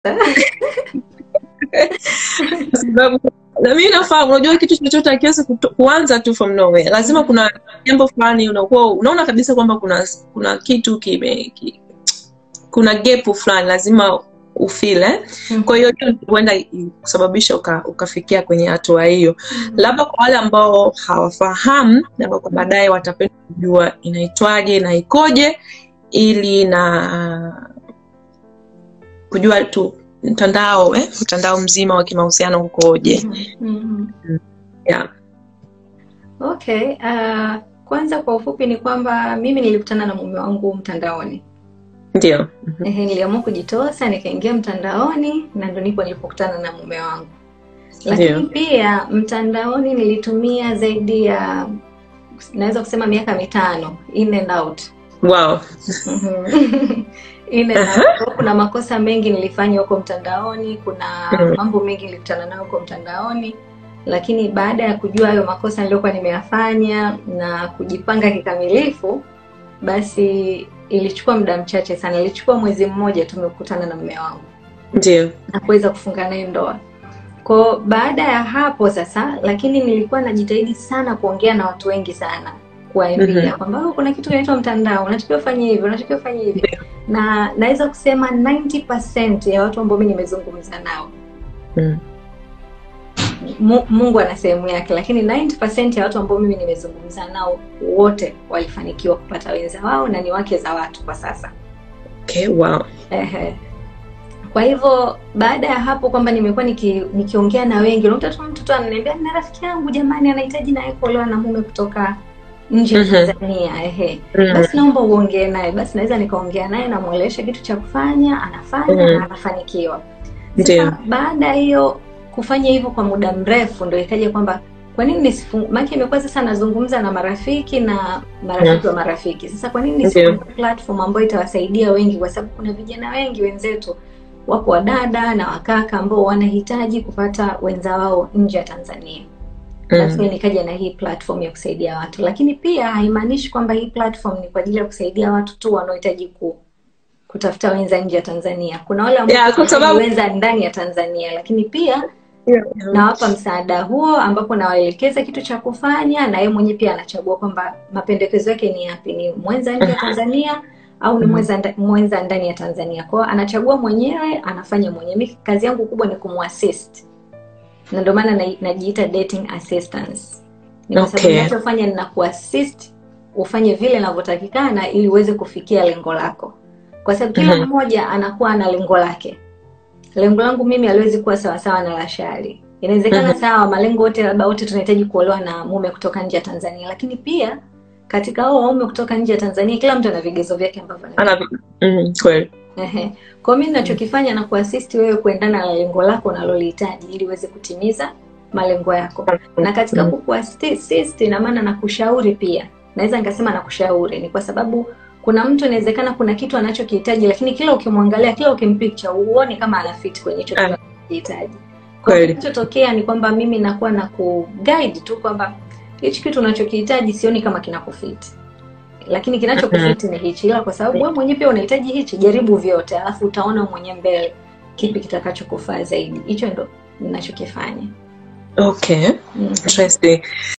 kwa sababu na mimi nafahamu unajua kitu chochote akiwezi kuanza tu from nowhere lazima kuna jambo fulani unakuwa unaona kabisa kwamba kuna kuna kitu kime ki, kuna gap fulani lazima ufile Mhm. kwa hiyo hiyo huenda kusababisha uka, ukafikia kwenye hatua hiyo labda kwa wale ambao hawafahamu na kwa baadaye watapenda kujua inaitwaje na ikoje ili na kujua tu mtandao eh? mtandao mzima wa kimahusiano ukoje Mhm. yeah. Okay, uh, kwanza kwa ufupi ni kwamba mimi nilikutana na mume wangu mtandaoni. ndio Ehe, niliamua kujitosa nikaingia mtandaoni na ndo nipo nilipokutana na mume wangu. Lakini Ndio. pia mtandaoni nilitumia zaidi ya naweza kusema miaka mitano in and out. wow Mhm. in and out. Kwa Kuna makosa mengi nilifanya huko mtandaoni, kuna Mhm. mambo mengi nilikutana nayo huko mtandaoni, lakini baada ya kujua hayo makosa niliyokuwa nimeyafanya na kujipanga kikamilifu, basi ilichukua muda mchache sana, ilichukua mwezi mmoja tumekutana na mume wangu ndio na kuweza kufunga naye ndoa. Kwa baada ya hapo sasa, lakini nilikuwa najitahidi sana kuongea na watu wengi sana, kuwaambia Mhm. kwamba "Oh, kuna kitu kinaitwa mtandao, unatakiwa ufanye hivi, unatakiwa ufanye hivi, Ndio. na naweza kusema 90% ya watu ambao mimi nimezungumza nao Mm. Mu- Mungu ana sehemu yake, lakini 90% ya watu ambao mimi nimezungumza nao wote walifanikiwa kupata wenza wao na ni wake za watu kwa sasa. okay wow Ehe. Kwa hivyo baada ya hapo kwamba nimekuwa niki, nikiongea na wengi, unakuta tu mtu tu ananiambia na rafiki yangu jamani, anahitaji naye kuolewa na mume kutoka nje ya Mhm. Tanzania. Ehe, Mm. basi naomba uongee naye. Basi naweza nikaongea naye, namwelewesha kitu cha kufanya, anafanya Mhm. na anafanikiwa. Ndio. Sasa baada ya hiyo kufanya hivyo kwa muda mrefu, ndio ikaja kwamba kwa nini nisifungue, maana imekuwa sasa nazungumza na marafiki na marafiki wa marafiki. Sasa kwa nini nisifungue platform ambayo itawasaidia wengi, kwa sababu kuna vijana wengi wenzetu wapo wadada na wakaka ambao wanahitaji kupata wenza wao nje ya Tanzania. Basi Mm. nikaja na hii platform ya kusaidia watu, lakini pia haimaanishi kwamba hii platform ni kwa ajili ya kusaidia watu tu wanaohitaji ku kutafuta wenza nje ya Tanzania. Kuna wale ambao Yeah, kwa wanahitaji sababu- wenza ndani ya Tanzania, lakini pia Yeah. nawapa msaada huo ambapo nawaelekeza kitu cha kufanya na yeye mwenyewe pia anachagua kwamba mapendekezo yake ni yapi, ni mwenza nje ya Tanzania au ni Mhm. mwenza, nda- mwenza ndani ya Tanzania. Kwa hiyo anachagua mwenyewe, anafanya mwenyewe. Mimi kazi yangu kubwa ni kumuassist, na ndio maana na- najiita dating assistance. Ni kwa sababu Okay. ninachofanya ni kuassist ufanye vile inavyotakikana ili uweze kufikia lengo lako, kwa sababu kila Mhm. mmoja anakuwa na lengo lake lengo langu mimi haliwezi kuwa sawasawa na la Shari. Inawezekana Mhm. sawa, malengo wote labda wote tunahitaji kuolewa na mume kutoka nje ya Tanzania, lakini pia katika hao waume kutoka nje ya Tanzania, kila mtu ana vigezo vyake ambavyo ana- Ana mm, kweli Ehe. Kwa mimi ninachokifanya na kuasisti wewe kuendana na lengo lako unalolihitaji ili uweze kutimiza malengo yako. Na katika Mm. kukuasisti ina maana na kushauri pia. Naweza nikasema na kushauri ni kwa sababu kuna mtu inawezekana kuna kitu anachokihitaji lakini kila ukimwangalia, kila ukimpicture uone kama ana fit kwenye hicho kitu Ah. anachokihitaji. Kwa hiyo Kweli. kinachotokea ni kwamba mimi nakuwa na kuguide tu kwamba hichi kitu unachokihitaji sioni kama kinakufit lakini kinachokufiti ni hichi, ila kwa sababu wewe mwenyewe pia unahitaji hichi, jaribu vyote, alafu utaona mwenyewe mbele kipi kitakachokufaa zaidi. Hicho ndo ninachokifanya. okay Mm. interesting